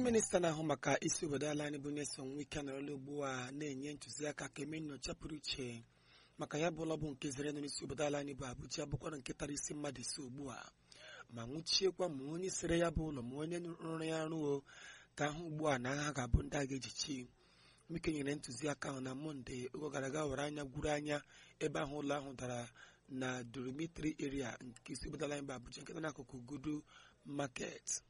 minista na-ahụ maka isi obodo ala anyị bụ Nyesom Wike nọrọla ugbu a na-enye ntụziaka ka eme nnyocha pụrụ iche maka ya bụ ụlọ bụ nke zere nọ n'isi obodo ala anyị bụ Abuja bụkwara nke tara isi mmadụ isi ugbu a ma nwụchiekwa ma onye sere ya bụ ụlọ ma onye rụrụ ya rụo ka ahụ ugbu a na agha ga-abụ ndị a ga-ejichi Wike nyere ntụziaka ahụ na Mọnde oge gara aga were anya gwuru anya ebe ahụ ụlọ ahụ dara na Dormitory area nke isi obodo ala anyị bụ Abuja nke dị n'akụkụ Gudu Market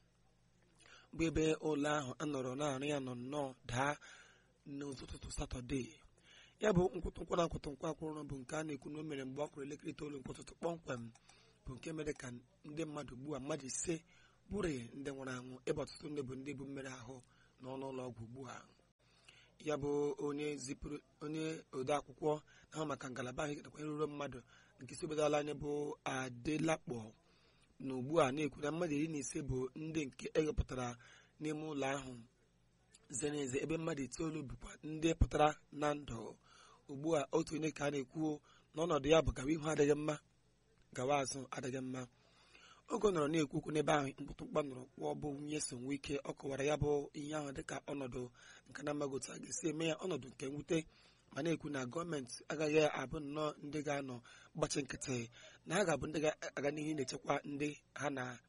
bụ ebe ụlọ ahụ anọrọ na-arụ ya nọ nnọọ daa n'ụtụtụ satọde ya bụ nkwụtụnkwa na nkwụtụnkwa akwụrụ bụ nke a na-ekwu na o mere mgbe ọ kụrụ elekere itoolu nke ụtụtụ kpọmkwem bụ nke mere ka ndị mmadụ ugbu a mmadụ ise bụrụ ndị nwụrụ anwụ ebe ọtụtụ ndị bụ ndị bụ mmere ahụ n'ọnụ ụlọ ọgwụ ugbu a ya bụ onye zipụrụ onye ode akwụkwọ na-ahụ maka ngalaba ahụ nakwa nrụrụ mmadụ nke isi obodo ala anyị bụ adelakpọ na ugbu a na-ekwu na mmadụ iri na ise bụ ndị nke ewepụtara n'ime ụlọ ahụ zere eze ebe mmadụ itoolu bụkwa ndị pụtara na ndụ ugbu a otu onye ka a na-ekwu n'ọnọdụ ya bụ gawa ihu adịghị mma gawa azụ adịghị mma oge ọ nọrọ na-ekwu okwu n'ebe ahụ mkpụtụmkpa nọrọ kwụọ bụ Nyesom Wike ọ kọwara ya bụ ihe ahụ dịka ọnọdụ nke na amaghị otu a ga-esi eme ya ọnọdụ nke mwute ma na-ekwu na gọọmenti agaghị abụ nnọọ ndị ga-anọ gbachi nkịtị na ha ga-abụ ndị ga-aga n'ihu na-echekwa ndị ha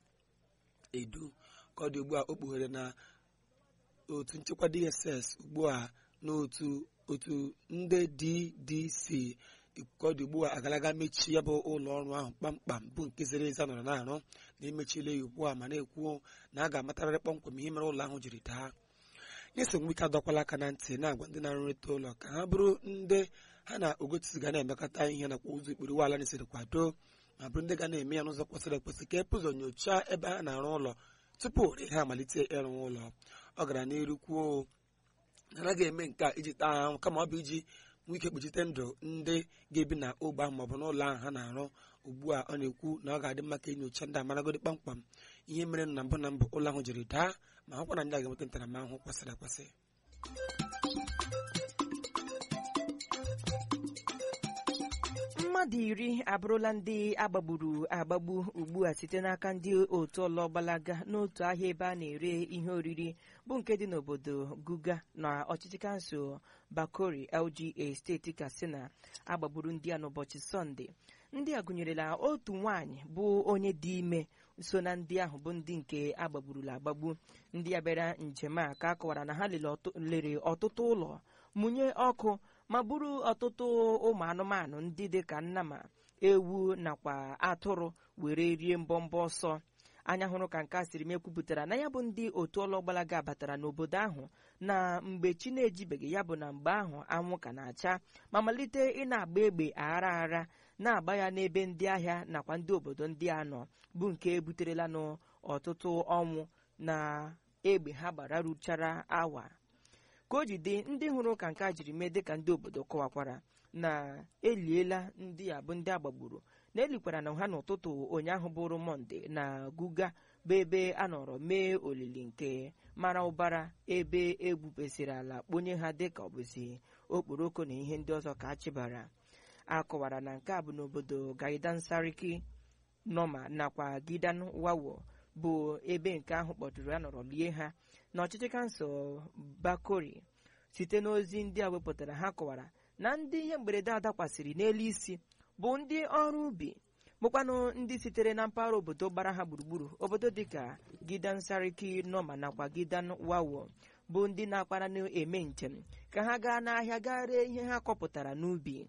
na-edu ka ọ dị ugbu a o kpughere na otu nchekwa DSS ugbu a n'otu otu ndị DDC ka ọ dị ugbu a agalaga mechie ya bụ ụlọ ọrụ ahụ kpamkpam bụ nke zere eze nọrọ na-arụ na emechile ya ugbu a ma na-ekwu na a ga-amatarịrị kpọmkwem ihe mere ụlọ ahụ jiri daa Nyesom Wike adọkwala aka na ntị na-agwa ndị na-arụrịta ụlọ ka ha bụrụ ndị ha na ogotisi ga na-emekọta ihe nakwa ụzọ ikpere ụgbọala na-esiri kwado ma bụrụ ndị ga na-eme ya n'ụzọ kwesịrị ekwesị ka epụ ụzọ nyochaa ebe ha na-arụ ụlọ tupu ha amalite ịrụ ụlọ ọ gara n'iru kwuo na anaghị eme nke a iji taa ahụ kama ọ bụ iji nwee ike kpuchite ndụ ndị ga-ebi na ogbe ahụ maọbụ n'ụlọ ahụ ha na-arụ ugbu a ọ na-ekwu na ọ ga-adị mma ka enyocha ndị amaragodi kpamkpam ihe mere na mbụ na mbụ ụlọ ahụ jiri daa ma hụkwa na ndị a ga-enweta ntaramahụhụ kwesịrị ekwesị mmadụ iri abụrụla ndị agbagburu agbagbu ugbu a site n'aka ndị otu ọlọ gbalaga n'otu ahịa ebe a na-ere ihe oriri bụ nke dị n'obodo guga na ọchịchị kansụl bakori lga steeti katsina agbagburu ndị a n'ụbọchị sọnde ndị a gụnyerela otu nwaanyị bụ onye dị ime so na ndị ahụ bụ ndị nke agbagburula agbagbu ndị a bịara njem a ka a kọwara na ha lere ọtụtụ ụlọ mụnye ọkụ ma buru ọtụtụ ụmụ anụmanụ ndị dị ka nnama ewu nakwa atụrụ were rie mbọmbọ ọsọ anya hụrụ ka nke a siri m ekwupụtara na ya bụ ndị otu ọlọgbalaga batara n'obodo ahụ na mgbe chi na-ejibeghị ya bụ na mgbe ahụ anwụ ka na-acha ma malite ị na-agba egbe aghara aghara na-agba ya n'ebe ndị ahịa nakwa ndị obodo ndị a nọ bụ nke buterela n'ọtụtụ ọnwụ na egbe ha gbara ruchara awa ka o jide ndị hụrụ ka nke a jiri mee dịka ndị obodo kọwakwara na eliela ndị a bụ ndị agbagburu na elikwara na ha n'ụtụtụ ụnyaahụ bụrụ mọnde na guga bụ ebe a nọrọ mee olili nke mara ụbara ebe egbupesịrị ala kponye ha dịka ọbụzi okporoko na ihe ndị ọzọ ka a chịbara a kọwara na nke a bụ n'obodo gaidan sariki nọma nakwa gidan wawo bụ ebe nke ahụ kpọtụrụ anọrọ lie ha na ọchịchị kansụl bakori site n'ozi ndị a wepụtara ha kọwara na ndị ihe mberede a dakwasịrị n'elu isi bụ ndị ọrụ ubi bụkwanụ ndị sitere na mpaghara obodo gbara ha gburugburu obodo dịka gidan sariki nọma nakwa gidan wawo bụ ndị na-akpara na-eme njem ka ha gaa n'ahịa gaa ree ihe ha kọpụtara n'ubi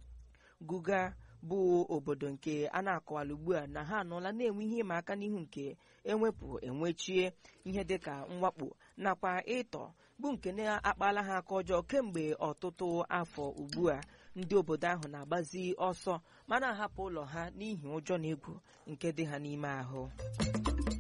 guga bụ obodo nke a na-akọwala ugbu a na ha anọla na-enwe ihe ịma aka n'ihu nke enwepụ enwechie ihe dịka mwakpo nakwa ịtọ bụ nke na-akpala ha aka ọjọọ kemgbe ọtụtụ afọ ugbu a ndị obodo ahụ na-agbazi ọsọ ma na-ahapụ ụlọ ha n'ihi ụjọ na egwu nke dị ha n'ime ahụ